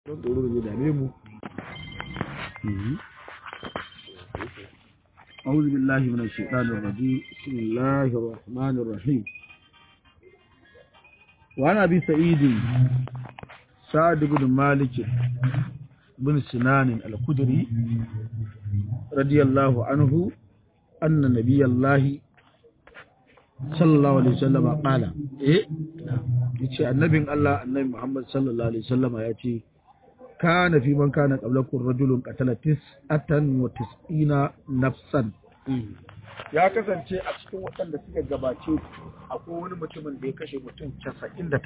tsoro da dame mu أعوذ بالله من الشيطان الرجيم بسم الله الرحمن الرحيم وعن أبي سعيد سعد بن مالك بن سنان الخدري رضي الله عنه أن نبي الله صلى الله عليه وسلم قال إيه yace annabin Allah annabi Muhammad sallallahu alaihi wasallam ya ce kana fi man kana qablakum rajulun qatala tis'atan wa tis'ina nafsan ya kasance a cikin waɗanda suka gabace akwai wani mutumin da ya kashe mutum 99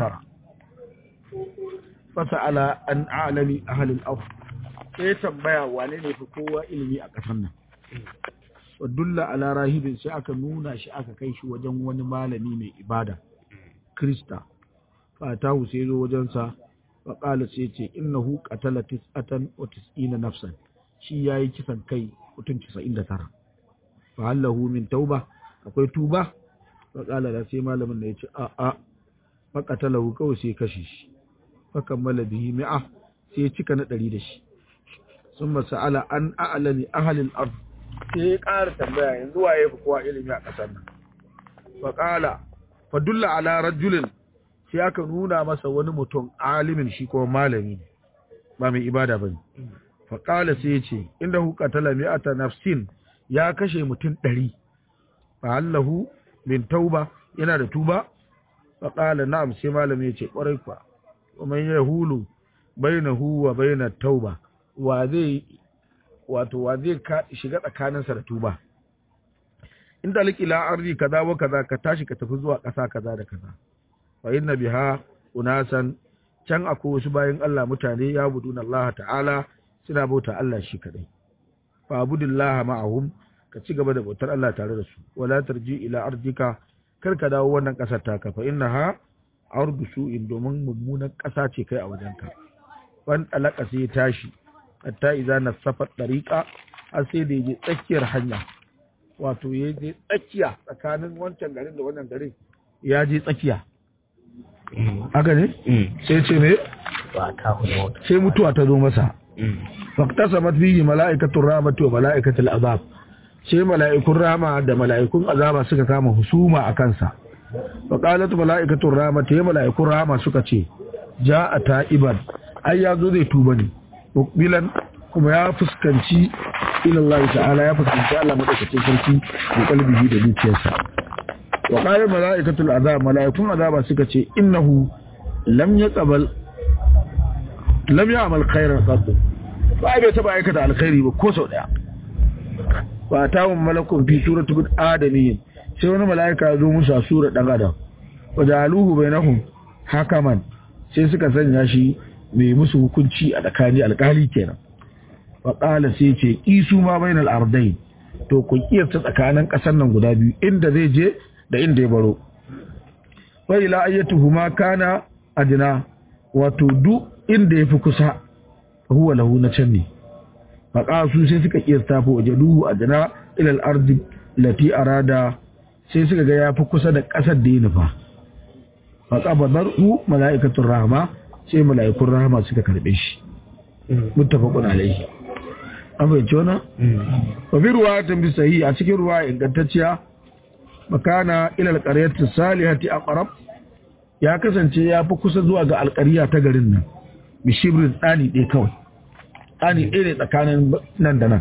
fasa'ala an a'lami ahlil ard sai tambaya wane ne fi kowa ilimi a ƙasar nan wa dulla ala rahibin sai aka nuna shi aka kai shi wajen wani malami mai ibada krista fatahu sai zo wajensa wa qala sai ce innahu qatala tis'atan wa tis'ina nafsan shi yayi kisan kai mutum 99 fa hallahu min tauba akwai tuba wa qala da sai malamin da yace a a fa qatalahu kawai sai kashe shi fa kammala bihi mi'a sai cika na 100 da shi summa sa'ala an a'lami ahli al-ard sai ya ƙara tambaya yanzu waye fi kowa ilimi a ƙasar nan fa qala fa dulla ala rajulin sai aka nuna masa wani mutum alimin shi kuma malami ne ba mai ibada bane fa qala sai yace inda hu qatala mi'ata nafsin ya kashe mutum 100 fa allahu min tauba yana da tuba fa qala na'am sai malami yace kwarai kwa kuma yahulu bainahu wa bainat tauba wa zai wato wa zai shiga tsakaninsa da tuba inda ila arzi kaza wa kaza ka tashi ka tafi zuwa ƙasa kaza da kaza fa inna biha unasan can akwai wasu bayan Allah mutane ya buduna Allah ta'ala suna bauta Allah shi kadai fa abudillaha ma'ahum ka ci gaba da bautar Allah tare da su wala tarji ila ardika kar ka dawo wannan ƙasar taka fa innaha ardu su'in domin mummunan ƙasa ce kai a wajenka wan alaka sai tashi hatta idza nasafa tariqa har sai da yaje tsakiyar hanya wato ya je tsakiya tsakanin wancan garin da wannan garin ya je tsakiya haka ne sai ce me sai mutuwa ta zo masa faqtasamat fihi mala'ikatur rahmati wa mala'ikatul azab sai mala'ikun rama da mala'ikun azaba suka kama husuma a kansa faqalat mala'ikatur rahmati mala'ikun rama suka ce ja'a ta'iban ai ya zo zai tuba ne mukbilan kuma ya fuskanci ilallah ta'ala ya fuskanci Allah madaukakin sarki da kalbihi da zuciyarsa wa qala malaikatul azab malaikun azaba suka ce innahu lam yaqbal lam ya'mal khairan qad ba bai taba aikata alkhairi ba ko sau daya fa tawun malakun fi surati bin adamiyyin sai wani malaika ya zo musu a sura dan adam wa jaluhu bainahum hakaman sai suka sanya shi mai musu hukunci a tsakani alkali kenan faƙala sai ce isu ma bainal ardai to ku kiyasta tsakanin ƙasar nan guda biyu inda zai je da inda ya baro wa ila ayyatuhu ma kana adna wato duk inda yafi kusa huwa lahu na can ne faƙasu sai suka kiyasta fa wajaduhu adna ila al-ardi lati arada sai suka ga yafi kusa da ƙasar da ya nufa faqabadaru mala'ikatur rahma sai mala'ikun rahama suka karbe shi muttafaqun alayhi an fahimci wannan wa bi ruwayatin bi sahih a cikin ruwa ingantacciya makana ila alqaryati salihati aqrab ya kasance ya fi kusa zuwa ga alqarya ta garin nan bi shibrin dani ɗaya kawai dani ɗaya ne tsakanin nan da nan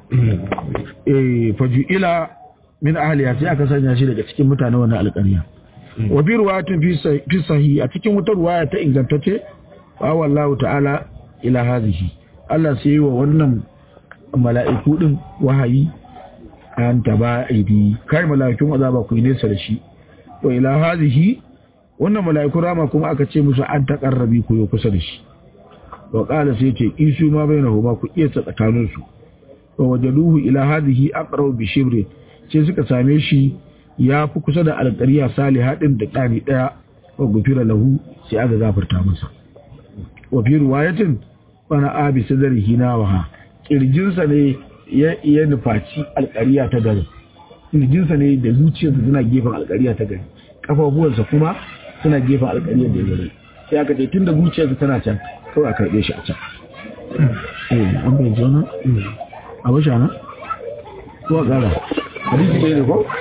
eh faju ila min ahliya sai aka sanya shi daga cikin mutane wannan alqarya wa bi ruwayatin fi sahih a cikin wata ruwaya ta ingantacce wa wallahu ta'ala ila hadhihi Allah sai yi wa wannan mala'iku din wahayi an taba aidi kai mala'ikun azaba ku nesa da shi wa ila hadhihi wannan mala'ikun rama kuma aka ce musu an taqarrabi ku yo kusa da shi wa qala sai ce isu ma bainahuma ku iya tsakanin su wa wajaduhu ila hadhihi aqrabu bi shibri sai suka same shi ya fi kusa da alƙariya saliha din da ɗani ɗaya wa gufira lahu sai aka gafarta masa wa fi ruwayatin wani abi sadarihi na waha kirjinsa ne ya nufaci alƙariya ta gari kirjinsa ne da zuciyarsa suna gefen alƙariya ta gari kafafuwansa kuma suna gefen alƙariya da gari sai aka ce tun da zuciyarsa tana can kawai a karɓe shi a can eh an bai jona a bashi ana ko a ƙara hadisi bai ne ko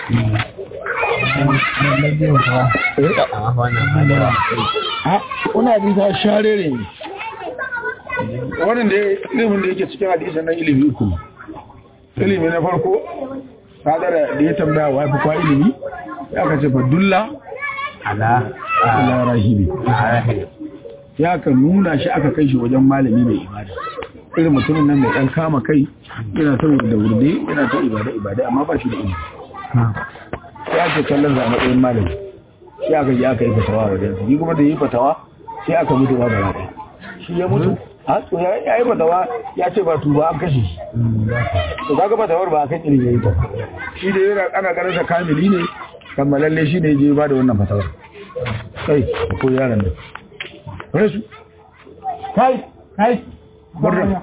a wani abin ta share ne wannan da ilimin da yake cikin hadisan nan ilimi uku ne ilimi na farko kadara da ya tambaya wa fi kwa ilimi ya ka ce fadulla ala rahibi ya ka nuna shi aka kai shi wajen malami mai ibada irin mutumin nan mai dan kama kai yana ta da wurde yana ta ibada ibada amma ba shi da ilimi ya ce kallon za a matsayin malami sai aka yi aka yi fatawa a wajen yi kuma da yi fatawa sai aka mutu ba da raɗa shi ya mutu a to ya yi fatawa ya ce ba tuba an kashe shi to kaga fatawar ba a kan ilimi ya yi ta shi da yana ana ganin sa kamili ne kammalalle shi ne je ba da wannan fatawar kai ko yaran nan rasu kai kai barra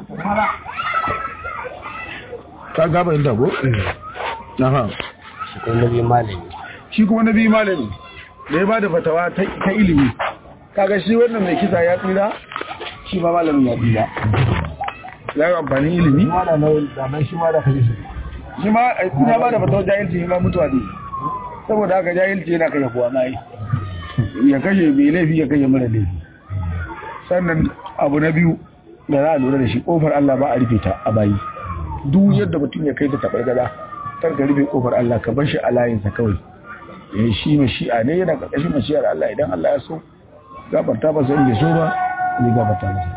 ka gaba inda go aha shi kuma nabi malami shi kuma nabi malami da ya ba da fatawa ta ilimi kaga shi wannan mai kisa ya tsira shi ma malamin ya tsira ya yi amfani ilimi shi ma ya ba da fatawa jahilci shi ma mutuwa ne saboda haka jahilci yana kashe kuwa na yi ya kashe mai laifi ya kashe mara laifi sannan abu na biyu da za a lura da shi kofar Allah ba a rufe ta a bayi duk yadda mutum ya kai ta tabar gada kar ka rufe kofar Allah ka bar shi a layinsa kawai ya shi mashi'a ne yana ƙarƙashin mashi'ar Allah idan Allah ya so gafarta ba sai bai so ba zai gafarta masa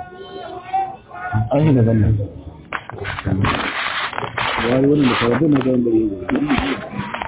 an yi da zallan ya yi wani da kawai na zan bari